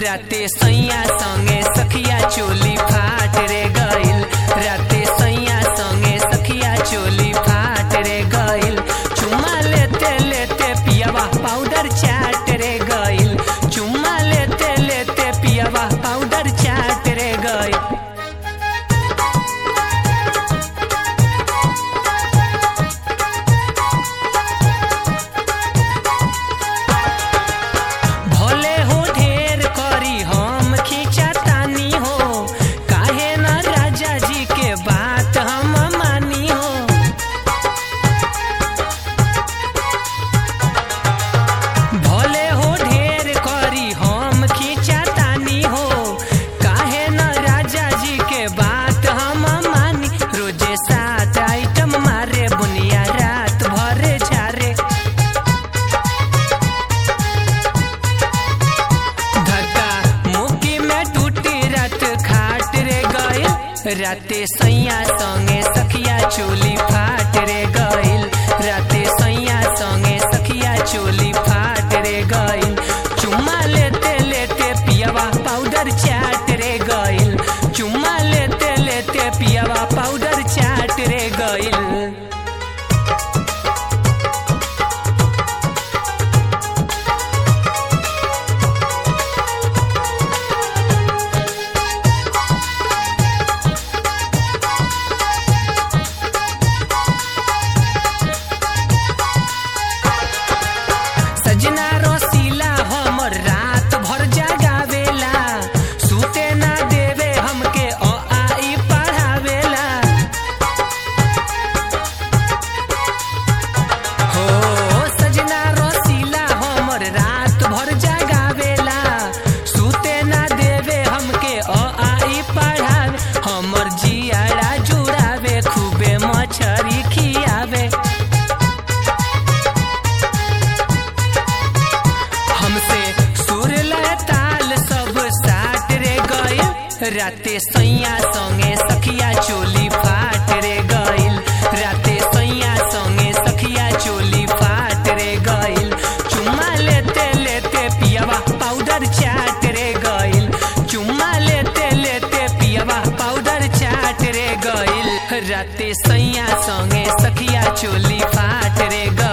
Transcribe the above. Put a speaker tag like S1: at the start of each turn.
S1: राते सैया संगे सखिया चोली फाट रे गइल राते सैया संगे सखिया चोली फाट रे गइल चुम्मा लेते लेते पियावा पाउडर चाट रे गइल चुम्मा लेते लेते पियावा पाउडर चाट रे गइल भले हो ढेर करी हम खींचा तानी हो काहे न राजा जी के बात हम मानी हो भले हो ढेर करी हम खींचा तानी हो काहे न राजा जी के बात हम मानी रोजे सात आइटम मारे बुनिया रात भरे झारे धक्का मुक्की में टूटी रात खाट रे गइल राते सैया संगे सखिया चोली फाट रे गइल राते सैया संगे सखिया चोली फाट रे गइल चुम्मा लेते लेते पियावा पाउडर चाट रे गइल चुम्मा लेते लेते पियावा पाउडर चाट रे गइल सजना रसीला हमर रात भर जगावेला सुते ना देवे हमके अ आई पढ़ावेला हो सजना रसीला हमर रात भर जगावेला सुते ना देवे हमके अ आई पढ़ावे हमर जियाड़ा जुड़ावे खूबे मछरी खियावे हमसे सुर लय ताल सब साट रे गइल राते सैया संगे सखिया चोली फाट रे गइल राते सैया संगे सखिया चोली फाट रे गइल चुम्मा लेते लेते पियावा पाउडर चाट रे गइल चुम्मा लेते लेते पियावा पाउडर चाट रे गइल राते सैया संगे सखिया चोली फाट रे गइल